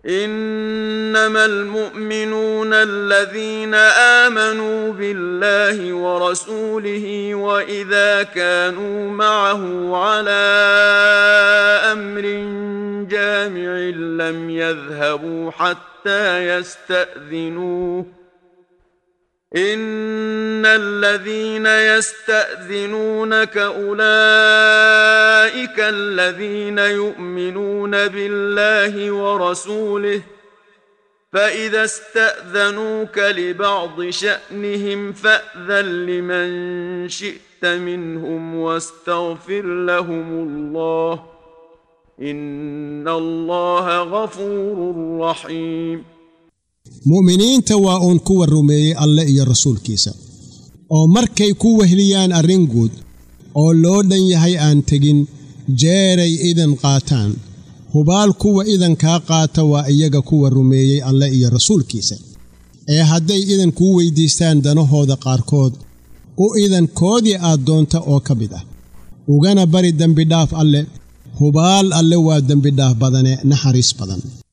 انما المؤمنون الذين امنوا بالله ورسوله واذا كانوا معه على امر جامع لم يذهبوا حتى يستاذنوه ان الذين يستاذنونك اولئك الذين يؤمنون بالله ورسوله فاذا استاذنوك لبعض شانهم فاذن لمن شئت منهم واستغفر لهم الله ان الله غفور رحيم mu'miniinta waa uun kuwa rumeeyey alle iyo rasuulkiisa oo markay ku wehliyaan arrin guud oo loo dhan yahay aan tegin jeeray idan qaataan hubaal kuwa idankaa qaata waa iyaga kuwa rumeeyey alle iyo rasuulkiisa ee hadday idan kuu weyddiistaan danahooda qaarkood u idankoodii aad doonta oo ka mid ah ugana bari dembidhaaf alle hubaal alle waa dembidhaaf badane naxariis badan